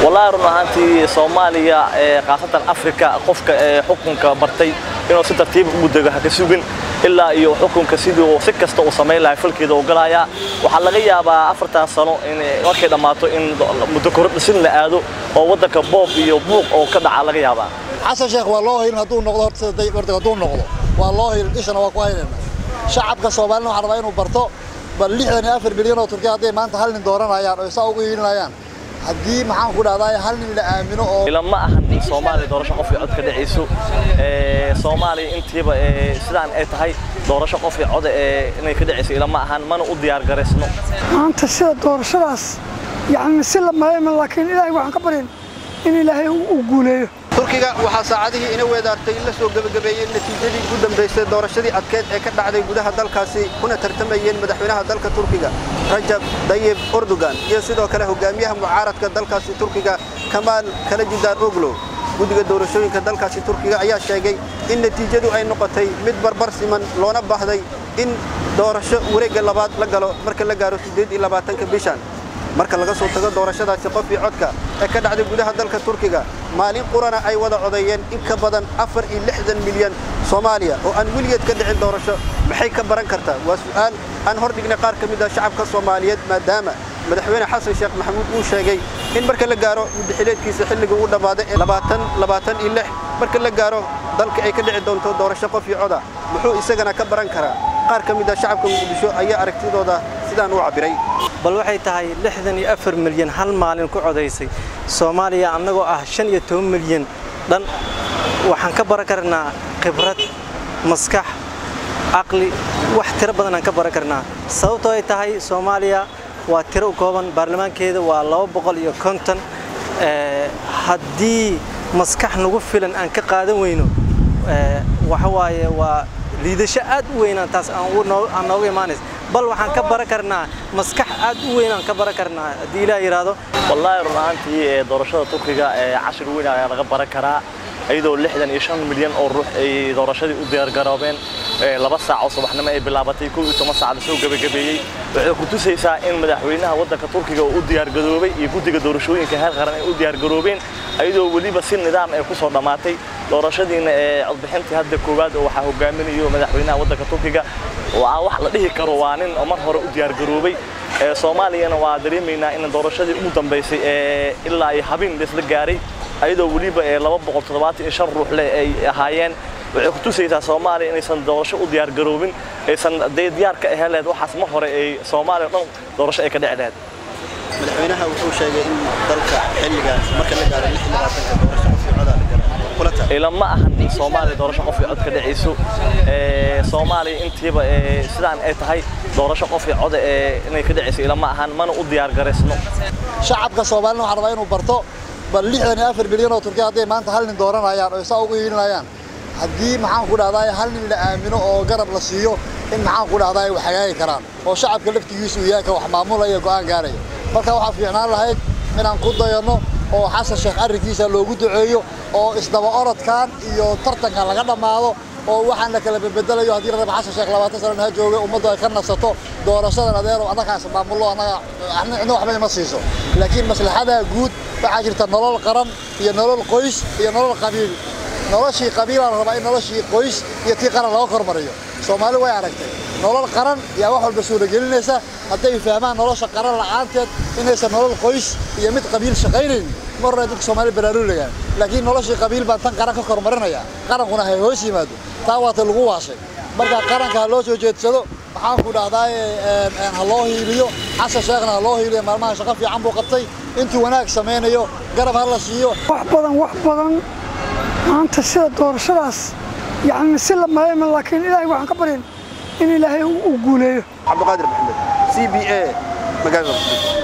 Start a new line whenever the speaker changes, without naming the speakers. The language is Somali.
wallaahi run ahaantii soomaaliya khaasatan afrika qofka xukunka bartay inuu si tartiib ugu dego haka sugin ilaa iyo xukunka sidii si kasta uu samayn lahay falkeeda u galayaa waxaa laga yaabaa afartan sano in markay dhammaato in muddo kordhisin la aado oo waddanka boob iyo buuq oo ka dhaca laga yaabaa
xasan sheekh waa loo haylin hadduu noqdo horta hadduu noqdo waa loo haylin ishana waa ku haynayna shacabka soomaalina waxaa rabaa inuu barto bal lixdan iyo afar bilyan oo turkiya hadday maanta hal nin dooranayaan oo saa ugu hiilinayaan haddii maxaan ku dhahdaa hal nin la aamino oo
ilama ahan soomaaliya doorasho qof iyo cod ka dhacayso soomaaliya intiiba sidaan ay tahay doorasho qof iyo cod inay ka dhacayso ilama ahan mana u diyaar garaysno
maanta sida doorashadaas yacni si la maleema laakiin ilaahay waxaan ka baryin in ilaahay uu guuleeyo
turkiga waxaa saacadihii ina weedaartay in la soo gebagabeeyey natiijadii ugu dambaysay doorashadii adkeed ee ka dhacday gudaha dalkaasi kuna tartamayeen madaxweynaha dalka turkiga rajab dayib erdogan iyo sidoo kale hogaamiyaha mucaaradka dalkaasi turkiga kamaal kalajidaan oglo guddiga doorashooyinka dalkaasi turkiga ayaa sheegay in natiijadu ay noqotay mid barbar siman loona baahday in doorasho wareegga labaad la galo marka la gaaro siddeed iyo labaatanka bishan marka laga soo tago doorashadaasi qof iyo codka ee ka dhacday gudaha dalka turkiga maalin qurana ay wada codeeyeen in ka badan afar iyo lixdan milyan soomaaliya oo aan weligeed ka dhicin doorasho maxay ka baran kartaa waa su'aal aan hor dhignay qaar ka mid ah shacabka soomaaliyeed maadaama madaxweyne xasan sheekh maxamuud uu sheegay in marka la gaaro muddaxileedkiisa xilliga uu dhammaaday ee labaatan labaatan iyo lix marka la gaaro dalka ay ka dhici doonto doorasho qof iyo coda muxuu isagana ka baran karaa qaar ka mid ah shacabka muqdisho ayaa aragtidooda sidaan u cabbiray
bal waxay tahay lixdan iyo afar milyan hal maalin ku codaysay soomaaliya annagoo ah shan iyo toban milyan dhan waxaan ka baran karnaa khibrad maskax caqli wax tiro badan aan ka baran karnaa sababtoo ay tahay soomaaliya waa tiro u kooban baarlamaankeeda waa laba boqol iyo konton haddii maskax nagu filan aan ka qaadan weyno waxa waaye waa liidasho aad u weynaan taas aan nooga imaanaysa bal waxaan ka baran karnaa maskax aad u weyn aan ka baran karnaa haddii ilaah yidhaahdo
wallaahi run ahaantii doorashada turkiga cashir weyn ayaa laga baran karaa iyadoo lixdan iyo shan milyan oo ruux ay doorashadii u diyaargaroobeen laba saac oo subaxnimo ay bilaabatay kow iyo toban saac lasoo gebagabeeyey waxay ku tusaysaa in madaxweynaha waddanka turkiga uu u diyaargaroobay iyo guddiga doorashooyinka heer qaran ay u diyaargaroobeen iyadoo weliba si nidaam ay ku soo dhammaatay doorashadiina ee codbixintii hadda koowaad oo waxaa hogaaminayo madaxweynaha waddanka turkiga waa wax la dhihi karo waa nin mar hore u diyaargaroobay soomaaliyana waa dareemaynaa in doorashadii ugu dambaysay ilaa iyo habeen laisla gaaray ayadoo weliba laba boqol toddobaatan iyo shan ruux leh ay ahaayeen waxay ku tusaysaa soomaaliya inaysan doorasho u diyaargaroobin aysan dee diyaar ka ahaan lahayd waxaas mar hore ay soomaaliya o dhan doorasho ay ka dhici lahayd
madaxweynaha wuxuu sheegay in dalka xilligaas marka la gaaro lix labaatanka doorasho qof iyo coda la galo
ilama ahan soomaaliya doorasho qof iyo cod ka dhacayso soomaaliya intiiba sidaan ay tahay doorasho qof iyo cod inay ka dhacayso ilama ahan mana u diyaar garaysno
shacabka soomaalina waxaa rabaa inuu barto bal lixdan iyo afar bilyan oo turkiya hadday maanta hal nin dooranayaan oo saa ugu hiilinayaan haddii maxaan ku dhahdaa hal nin la aamino oo garab la siiyo in maxaan ku dhahdaa ay wax hagaagi karaan oo shacabka laftigiisu yahay ka wax maamulaya go'aan gaaraya marka waxaa fiicnaan lahayd inaan ku dayanno oo xasan sheekh arrinkiisa loogu duceeyo oo isdaba orodkan iyo tartankan laga dhammaado oo waxaan la kala bedbedelayo haddii raba xasan sheekh labaatan sanana ha jooga ummaddu ay ka nasato doorashadan adeero annagaas maamullo annaga cidna waxba ima siiso laakiin maslaxada guud waxaa jirta nolol qaran iyo nolol qoys iyo nolol qabiil noloshii qabiilaa la rabaa in noloshii qoys iyo tii qaran laga kormariyo soomaali way aragtay nolol qaran yaa wax walba suuragelinaysa hadday fahmaan nolosha qaran la'aanteed inaysan nolol qoys iyo mid qabiil shaqaynaynin mar hore dadka soomaali baraaruulagaan laakiin noloshii qabiil baan tan qaran ka kormarinaya qarankuna hay hoos yimaado taa waata lagu waashay marka qaranka ha loo soo jeedsado maxaan ku dhahdaa ha loo hiiliyo xasan sheekhna ha loo hiiliyo maalmaha shaqo fiican buu qabtay intuu wanaag samaynayo garab ha la siiyo
wax badan wax badan maanta sida doorashadaas yacni si la maleema laakiin ilaahay waxaan ka baryin in ilaahay uu guuleeyo
cabdiqaadir maxamed c b a magaalada